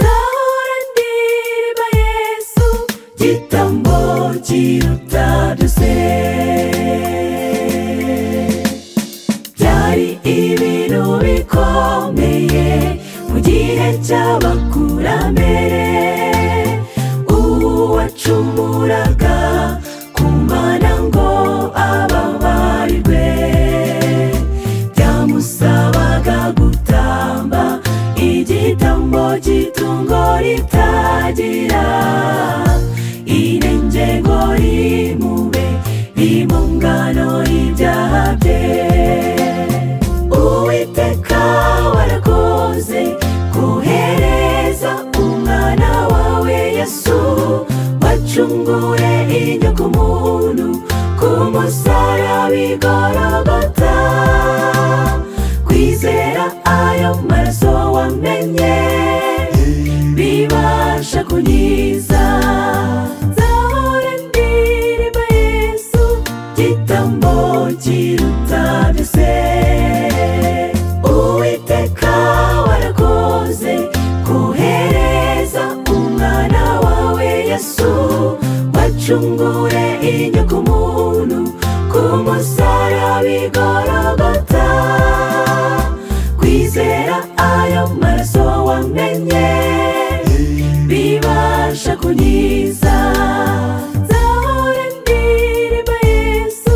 Zahoran dirba Yesu Jitambo jiruta duse Byari ibintu bikomeye Mu gihe cy'abakurambere Uwacumuraga ku mana ngo ababarirwe Byamusabaga gutamba igitambo cy'itungo ritagira inenge ngo rimube rimungano y'ibyaha bye uwiteka warakoze kohereza umwana wawe yesu wacungure inyoko muntu ku musaraba igorogota kwizera ayo maraso wamenye bibasha kunyiza zahore ndirimba yesu gitambo kiruta byose uwiteka warakoze kohereza umwana wawe yesu wacungure inyoko muntu ku musaraba igorogota kwizera ayo maraso wamenye bibasha kunyiza zahore ndirimba yesu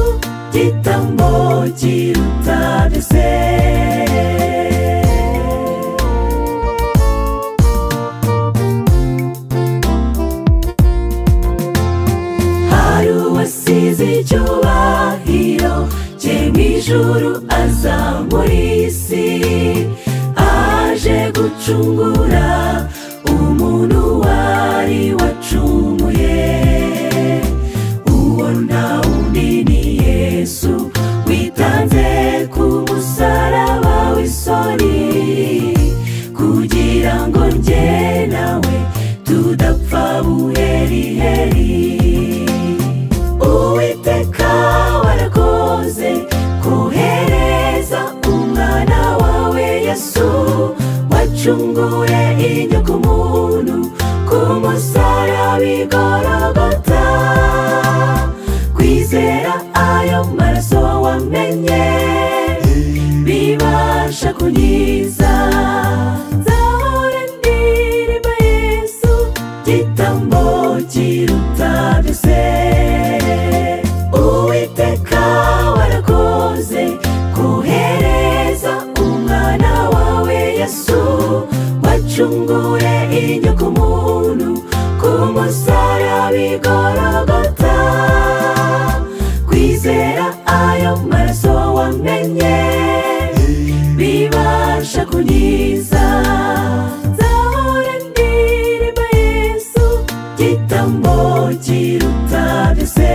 gitambo kiruta byose hari uwasize icyubahiro cye mu ijuru aza muri iyi si aje gucungura umuntu wari wacumuye uwo nta wundi ni yesu witanze ku musaraba w'isoni kugira ngo njye nawe tudapfa buheriheri uwiteka warakoze kohereza umwana wawe yesu wacungure inyoko muntu ku musaraba igorogota kwizera ayo maraso wamenye bibasha kunyiza zahora ndirimba yesu gitambo kiruta byose uwiteka warakoze kohereza umwana wawe yesu wacungure inyoko muntu ku musaraba igorogota kwizera ayo maraso wamenye bibasha kunyiza zahora ndirimba yesu gitambo kiruta byose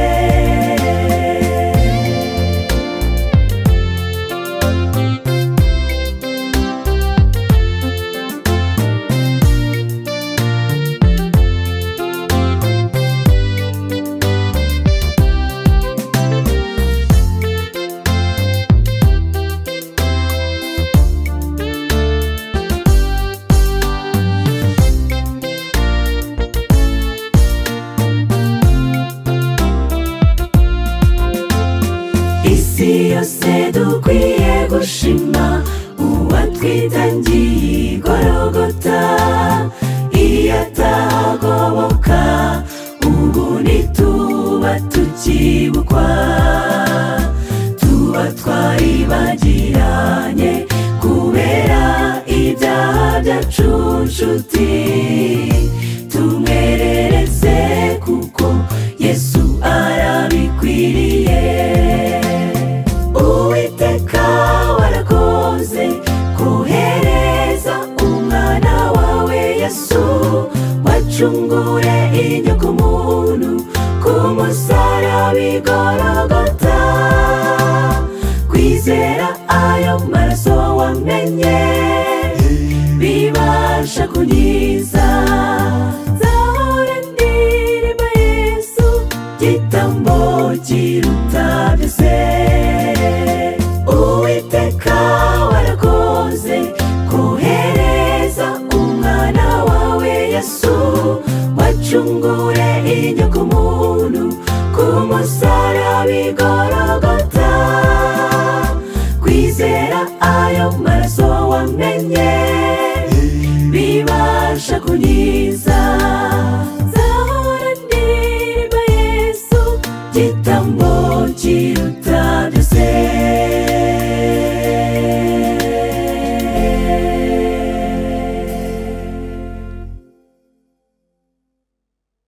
isi yose dukwiye gushima uwatwitangiye igorogota iyo atagoboka ubu ntituba tukibukwa tuba twaribagiranye kubera ibyaha byacu nshuti tumwerereze kuko yesu arabikwiriye uwiteka warakoze kohereza umwana wawe yesu wacungure inyoko muntu ku musaraba igorogota kwizera ayo maraso wamenye bibasha kunyiza zahora ndirimba yesu gitambo kiruta byose uwiteka warakoze kohereza umwana wawe yesu wacungure inyoko muntu ku musaraba igorogota kwizera ayo maraso wamenye bibasha kunyiza zahora ndirimba yesu gitambo kiruta